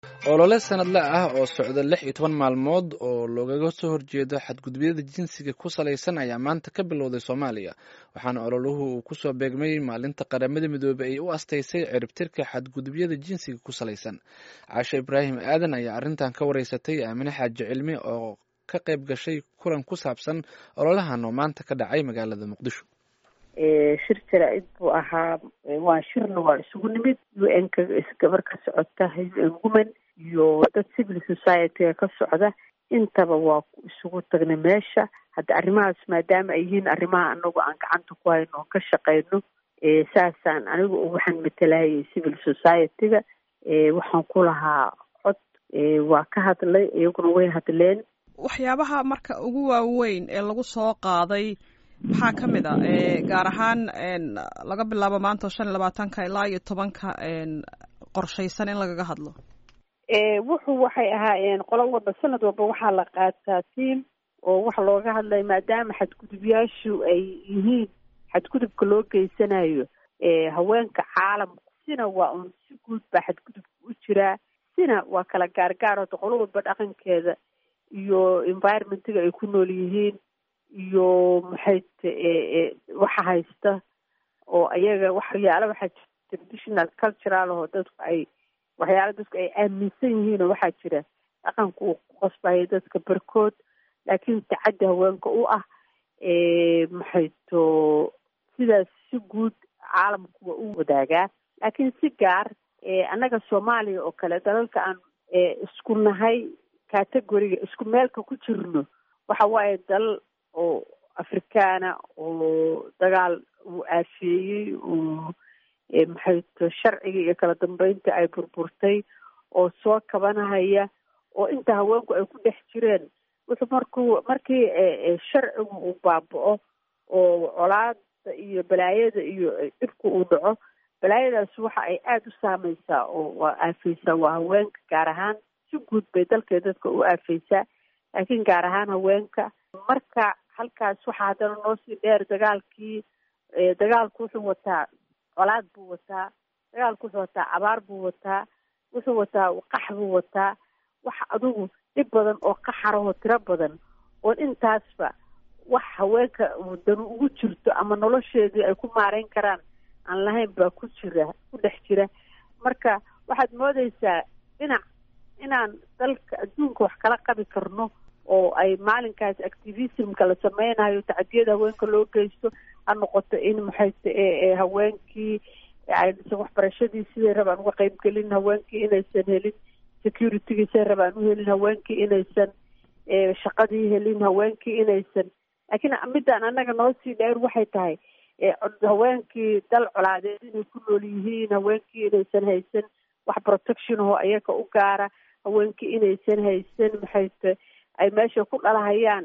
olole sanadle ah oo socda lix iyo toban maalmood oo loogaga soo horjeedo xadgudubyada jinsiga ku salaysan ayaa maanta ka bilowday soomaaliya waxaana ololuhu uu kusoo beegmay maalinta qaramada midoobey ay u astaysay ciribtirka xadgudubyada jinsiga ku salaysan caashe ibraahim aadan ayaa arrintan ka wareysatay aamine xaaji cilmi oo ka qayb gashay kulan ku saabsan ololahan oo maanta ka dhacay magaalada muqdisho shir jaraa-id buu ahaa waa shirna waa isugu nimid u n ka gabar ka socota u n woman iyo dad civil society-ga ka socda intaba waa isugu tagnay meesha hadda arrimahaas maadaama ay yihiin arrimaha anagu aan gacanta ku hayno oon ka shaqeyno saasaan anigu waxaan matalayay civil society-ga waxaan ku lahaa cod waa ka hadlay iyaguna way hadleen waxyaabaha marka ugu waaweyn ee lagu soo qaaday maxaa ka mid a gaar ahaan laga bilaabo maanta shan iyo labaatanka ilaa iyo tobanka qorshaysan in lagaga hadlo wuxuu waxay ahaayeen qolo walba sanad walba waxaa la qaataa tiam oo waxa looga hadlaya maadaama xadgudubyaashu ay yihiin xadgudubka loo geysanayo haweenka caalamka sina waa un si guud baa xadgudubka u jiraa sina waa kala gaargaar hota qolo walba dhaqankeeda iyo environmentiga ay ku nool yihiin iyo maxay waxa haysta oo ayaga waxyaala waxaa jira traditional cultural oo dadku ay waxyaala dadku ay aaminsan yihiin oo waxaa jira dhaqanka uu ku qasbayo dadka barkood laakiin tacaddi haweenka u ah maxayto sidaas si guud caalamku waa u wadaagaa laakiin si gaar annaga soomaaliya oo kale dalalka aan isku nahay categoriga isku meelka ku jirno waxa waaye dalal oo afrikaana oo dagaal uu aafeeyey oo maxayto sharciga iyo kala dambeynta ay burburtay oo soo kabanahaya oo inta haweenku ay ku dhex jireen wuxuu markuu markii sharcigu uu baaba-o oo colaada iyo balaayada iyo dhibka uu dhaco balaayadaas waxa ay aada u saameysaa oo waa aafeysaa waa haweenka gaar ahaan si guud bay dalkay dadka u aafeysaa laakiin gaar ahaan haweenka marka halkaas waxaa haddana noo sii dheer dagaalkii dagaalku wuxuu wataa colaad buu wataa dagaalku wuxuu wataa abaar buu wataa wuxuu wataa qax buu wataa wax adugu dhib badan oo qaxarahoo tiro badan oon intaasba wax haweenka danu ugu jirto ama nolosheedii ay ku maareyn karaan aan lahayn baa ku jira ku dhex jira marka waxaad moodeysaa dhinac inaan dalka adduunka wax kala qabi karno oo ay maalinkaas activismka la sameynayo tacadiyada haweenka loo geysto ha noqoto in maxayse haweenkii aysan waxbarashadii siday rabaan uga qeybgelin haweenkii inaysan helin security-gii siday rabaan u helin haweenkii inaysan shaqadii helin haweenkii inaysan laakiin midaan annaga noo sii dheer waxay tahay haweenkii dal colaadeed inay ku nool yihiin haweenkii inaysan haysan wax protection oo ayaga u gaara haweenkii inaysan haysan maxayse ay meesha ku dhalahayaan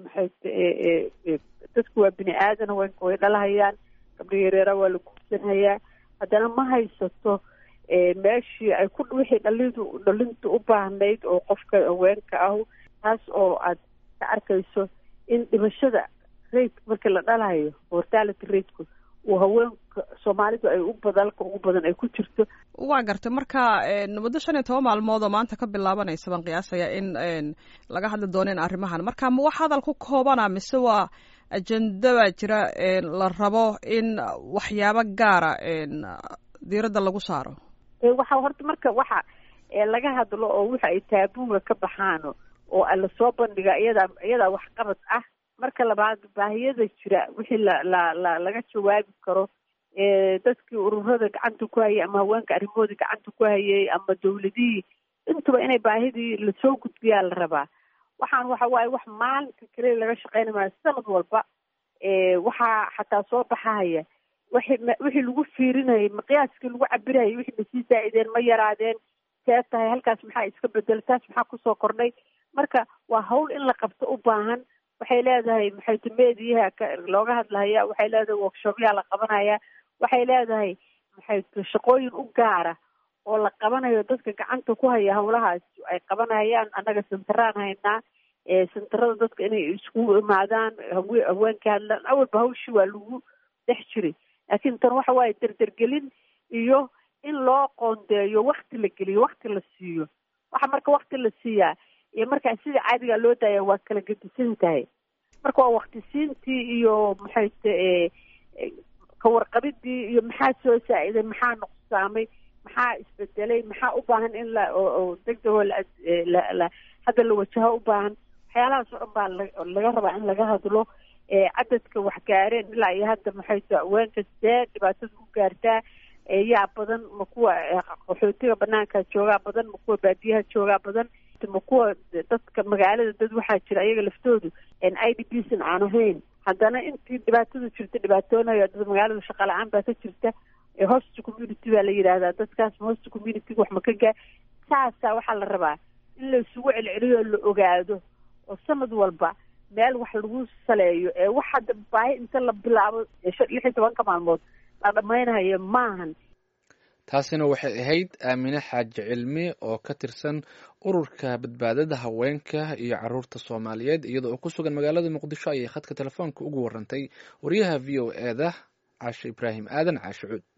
maxay dadku waa bini aadan haweenka way dhalahayaan gabdha yareera waa la guursanhayaa haddana ma haysato meeshii ay ku wixii dhalidu dhalintu u baahnayd oo qofka haweenka ahu taas oo aad ka arkayso in dhimashada rate markii la dhalayo mortality rateku uu haweenka soomaalidu ay u dalka ugu badan ay ku jirto waa gartay marka muddo shan iyo toban maalmood oo maanta ka bilaabanaysa baan qiyaasaya in laga hadli dooneen arrimahan marka ma wax hadal ku koobana mise waa ajenda baa jira la rabo in waxyaabo gaara diiradda lagu saaro waxa horta marka waxa laga hadlo oo waxa ay taabuga ka baxaano oo lasoo bandhiga iyadaa iyadaa waxqabad ah marka labaad baahiyada jira wixii la la la laga jawaabi karo dadkii ururada gacanta ku hayay ama haweenka arrimahoodii gacanta ku hayay ama dawladihii intuba inay baahidii lasoo gudbiyaa la rabaa waxaan waxa waaye wax maalinka kale laga shaqeyna maayo sanad walba waxaa xataa soo baxahaya wixii wixii lagu fiirinayay maqyaaskii lagu cabirayay wixii masii saa-ideen ma yaraadeen see tahay halkaas maxaa iska bedel taas maxaa kusoo kordhay marka waa hawl in la qabto u baahan waxay leedahay maxayta mediyaha looga hadlahaya waxay leedahay workshopyaa la qabanaya waxay leedahay maxayta shaqooyin u gaara oo la qabanayo dadka gacanta ku haya hawlahaas ay qabanayaan annaga santaraan haynaa santarada dadka inay iskugu imaadaan hawe haweenka hadlaan awalba hawshii waa lagu dhex jiray laakiin tan waxa waaye derdergelin iyo in loo qoondeeyo wakti la geliyo wakti la siiyo waxa marka wakti la siiyaa iyo markaa sida caadigaa loo daaya waa kala gedisan tahay marka waa wakti siintii iyo maxay ta kawarqabidii iyo maxaa soo saa-iday maxaa nuqsaamay maxaa isbedelay maxaa u baahan in la oo degdegoo la hadda la wajaho u baahan waxyaalahaas oo dhan baa laga rabaa in laga hadlo cadadka wax gaareen ilaa iyo hadda maxay ta haweenka see dhibaatada u gaartaa yaa badan ma kuwa qaxootiga banaanka joogaa badan ma kuwa baadiyaha joogaa badan ma kuwa dadka magaalada dad waxaa jira ayaga laftoodu i d b san aan ahayn haddana intii dhibaatadu jirta dhibaatoonayo dad magaalada shaqa la-aan baa ka jirta host community baa la yidhaahdaa dadkaas host community wax ma ka gaa saasaa waxaa la rabaa in la isugu celceliyo la ogaado oo sanad walba meel wax lagu saleeyo ee wax hadda baahi inta la bilaabo lix iyo tobanka maalmood la dhammaynayo maahan taasina waxay ahayd aamine xaaji cilmi oo ka tirsan ururka badbaadada haweenka iyo caruurta soomaaliyeed iyada oo ku sugan magaalada muqdisho ayay khadka telefoonka ugu warantay wariyaha v o e da caashe ibraahim aadan caashe cuud